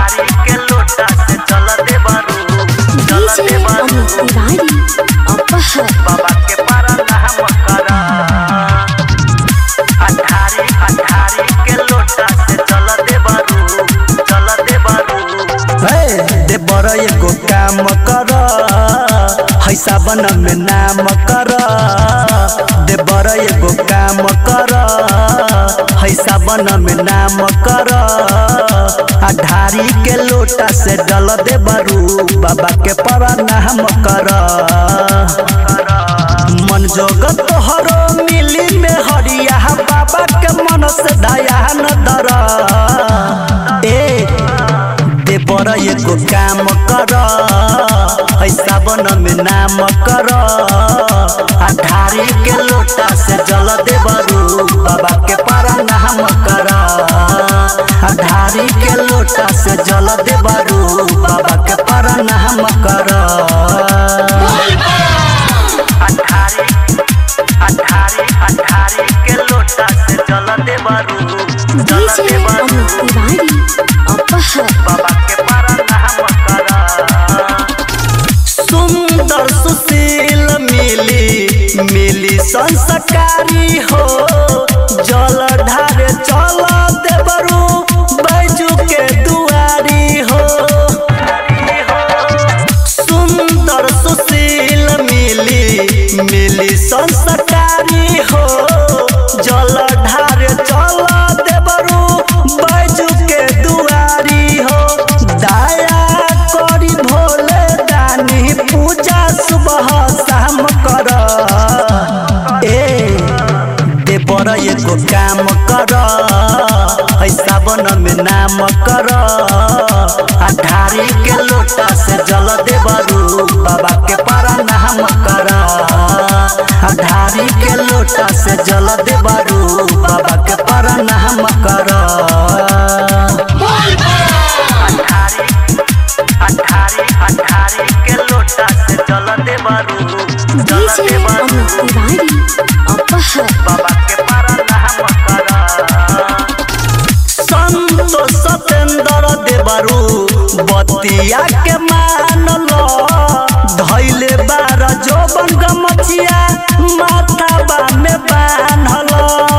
अठारी के लोटा से चल दे बारू चल DJ दे बारू Amit Tiwari, Apahar. बाबा के पारा नाम करा अठारी अठारी के लोटा से चल दे बारू चल दे बारू दे बर एगो काम कर हैसा बन में नाम कर दे बर एगो काम कर हैसा बन में नाम कर अधारी के लोटा से डल दे बरू बाबा के पर नाम कर मन जोगत तोहरो मिली में हरिया बाबा के मन से दया न दर ए दे बर एगो काम कर ऐसा बन में नाम कर अठारी के लोटा से जल दे बरू बाबा के पारा नाम कर अठारी के लोटा से जल दे बरू बाबा के पारा नाम कर अठारी अठारी अठारी के लोटा से चल दे बारू चल DJ दे बारू Amit Tiwari, Apahar. बाबा के पारा नाम करा सुंदर सुशील मिली मिली संस्कारी हो जल ढारे चल देवरू बैजू के दुआरी हो सुंदर सुशील मिली मिली संस्कारी हो जल ढारे चल देवरू बैजू के दुआरी हो दया करी भोले दानी पूजा सुबह शाम कर ए दे बर एगो काम कर ऐसा बन में नाम कर अठारी के लोटा से जल दे बरू बाबा के पारा नाम कर अठारी के लोटा से जल दे बरू बाबा के पारा नाम कर अठारी अठारी अठारी के लोटा से चल दे बारू चल DJ दे बारू Amit Tiwari, Apahar. बाबा के पारा नाम करा संत सतेंद्र देवरू बतिया के मान लो धैले बार जोबन गमछिया माथाबा में बान्हल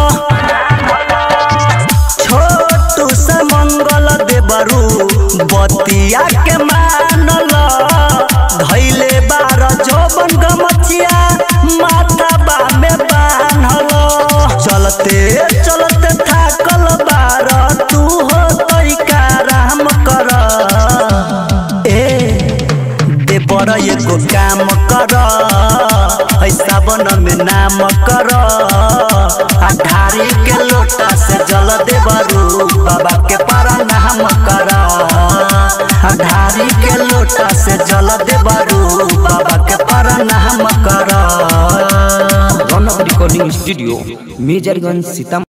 छोटू से मंगल देवरू बतिया के मान लो धैले बार जोबन गमछिया माथाबा में बान्हल चलते चलते थाकल बार तू हो तैका राम कर ए दे बर एगो काम कर ऐसा बन में नाम कर अठारी के लोटा से जल दे बरू बाबा के पारा नाम कर अठारी के लोटा से जल दे बरू बाबा के पारा नाम कर रौनक रिकॉर्डिंग स्टूडियो मेजरगंज सीतामढ़ी